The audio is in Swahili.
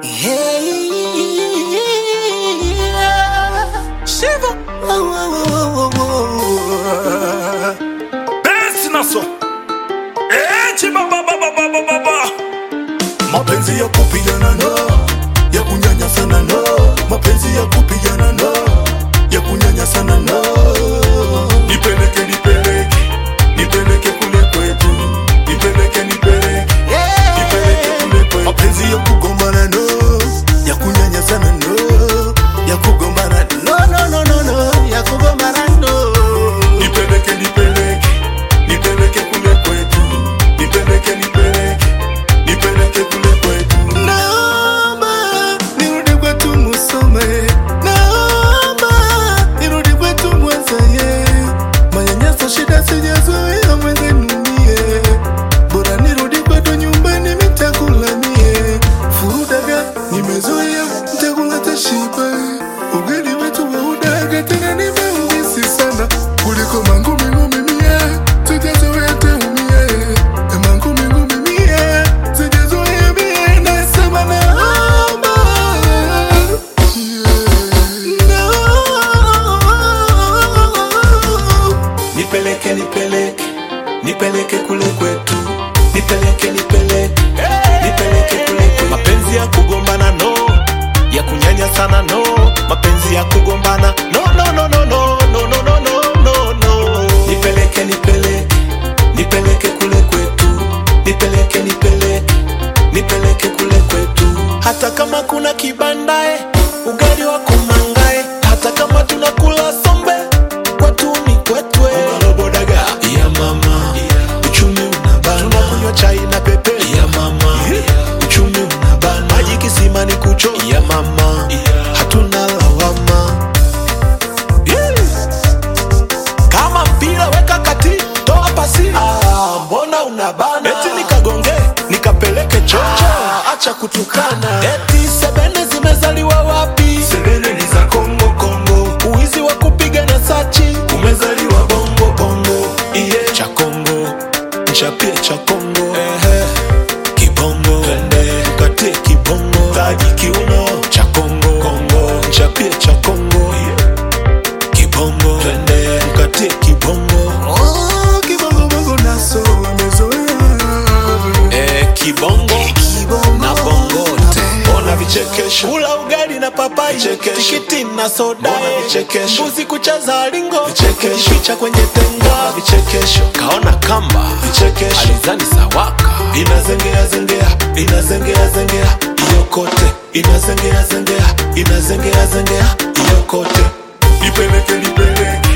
Yeah. Shiva. Oh, oh, oh, oh, oh. Besi naso Echi baba baba baba baba mapenzi ya kupigana no ya kunyanyasana no mapenzi ya kupigana no ya kunyanyasana no nipeleke nipeleke nipeleke kule kwetu nipeleke nipeleke nipeleke kule kwetu mapenzi ya kugombana no ya kunyanyasana no ya kugombana no no no no no ya kugombana no nipeleke nipeleke nipeleke kule kwetu nipeleke nipeleke nipeleke kule kwetu naomba nirudi kwetu musome naomba nirudi kwetu mwazaye manyanyaso shida sijazoea mwenzenumie bora nirudi kwetu nyumbani mitakulamie furudaga nimezoea mtakula tashiba ugali wetu waudaga tena nimeumisi sana kuliko mangumi ngumi mie sijazoea teumie mangumi ngumi mie sijazoea mie nasema naomba no. nipeleke nipeleke nipeleke kule kwetu nipeleke nipeleke nipeleke kule kwetu mapenzi ya kugombana no ya kunyanya sana no mapenzi ya kugombana no no no no no no no no no no no nipeleke nipeleke nipeleke kule kwetu nipeleke nipeleke nipeleke kule kwetu hata kama kuna kibandae ugali wa kumangae hata kama tunakula sombe kwetu ni kwetwe robodaga ya mama uchumi unabana tunakunywa chai na pepe ya mama uchumi unabana maji kisima ni kucho ya mama hatuna lawama Yeah. kama mpira weka kati toa pasi ah, mbona unabana eti nikagonge nikapeleke chocho ah, acha kutukana eti sebene zimezaliwa wapi sebene ni za kongo kongo uizi wa kupiga na sachi umezaliwa bongo bongo iye cha kongo nchapie cha kongo Ehe. kibongo twende tukatie kibongo taji kiuno cha kongo kongo nchapie cha kongo kibongo twende tukatie kibongo oh, kibongo bongo naso amezoea eh, kibongo na bongote ona vichekesho kula ugali na papai tikiti na soda vichekesho mbuzi kucheza lingo vichekesho picha kwenye tenga vichekesho kaona kamba vichekesho alizani sawaka inazengea zengea inazengea zengea iyo kote inazengea zengea inazengea zengea iyo kote nipeleke nipeleke